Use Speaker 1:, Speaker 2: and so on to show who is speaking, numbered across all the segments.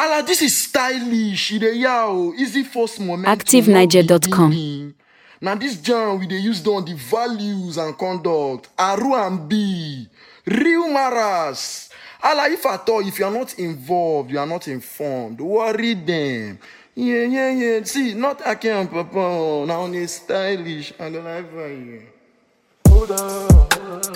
Speaker 1: Ala, this is stylish. E dey yaw. Easy force momentum.
Speaker 2: ActiveNiger.com.
Speaker 1: Now this jam we dey use don the values and conduct. Aru and B. Real maras. Ala, if at all, if you are not involved, you are not informed, worry them. Yeah, yeah, yeah. See, not Ake and Papa. Now only stylish. I don't like you. Hold up.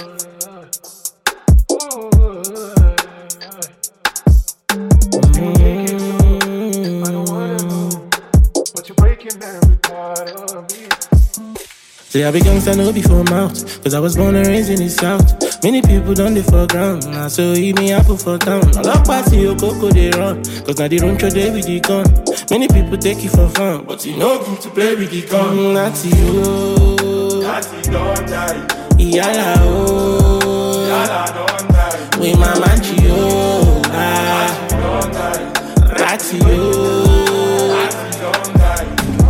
Speaker 3: But you're breaking every part of me.
Speaker 4: See, I be gangsta no before mouth. Cause I was born and raised in the south. Many people done the for ground. Now so eat me apple for town. A lot party your coco they run. Cause now they run through day with the gun. Many people take it for fun. But you know good to play with the gun. Mm, That's you.
Speaker 3: That's it, don't die.
Speaker 4: Yala oh.
Speaker 3: Yala, don't die.
Speaker 4: We mama you. Ah.
Speaker 3: Don't die.
Speaker 4: That's you.
Speaker 3: That's it, don't die.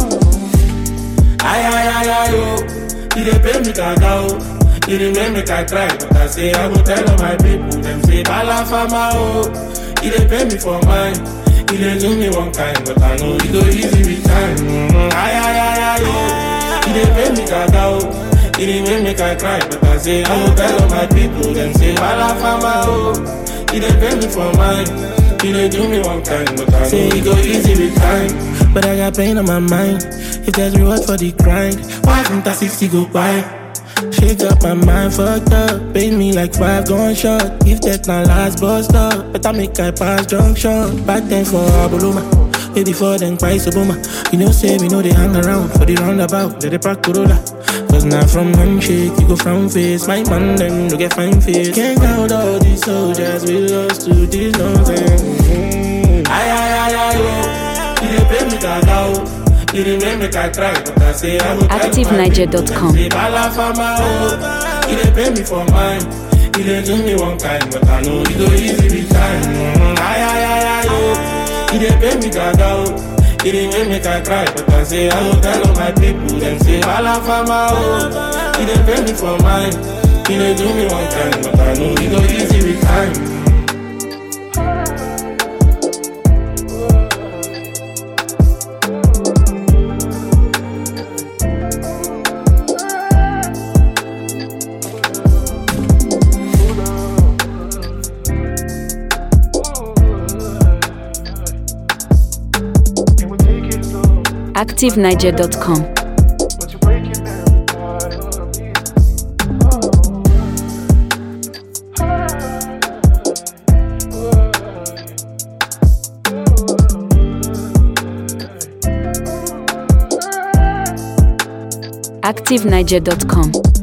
Speaker 4: Ay, ay, ay, ay, oh. He dey pay me gaga, oh. He dey make me I cry, but I say I go tell all my people. Them say bala fama, oh. He dey pay me for mine. He dey do me one kind, but I know he go easy with time. Mm, ay, ay, ay, ay, oh. He dey pay me gaga, oh. He dey make me I cry, but I say I go tell all my people. Them say bala fama, oh. He dey pay me for mine. He dey do me one kind, but I say he go easy with time. But I got pain on my mind. If there's reward for the grind, why didn't I 60 go by? Shake up my mind, fucked up. Pay me like five gun shot. If that not last bust up, better make I pass junction. Back then for Abuluma. Way before then, price Obama. You know, say we know they hang around for the roundabout. Let the park Corolla. Cause now from handshake, you go from face. My man, them no get fine face. Can't count all these soldiers we lost to this nonsense. Mm. Ay, ay, ay, ay, oh. He dey pay me gaga, oh. He dey make me I cry, but I say I go tell my
Speaker 2: ActiveNiger.com.
Speaker 4: people. Say bala fama, oh. He dey pay me for mine. He dey do me one kind, but I know he go easy with time. Mm. Ay, ay, ay, ay, oh. He dey pay me gaga, oh. He dey make me I cry, but I say I go tell all my people. Them say bala fama, oh. He dey pay me for mine. He dey do me one kind, but I know he go easy with time.
Speaker 3: And we take it slow.
Speaker 2: ActiveNiger.com.
Speaker 3: But you're breaking every part of me.
Speaker 2: ActiveNiger.com.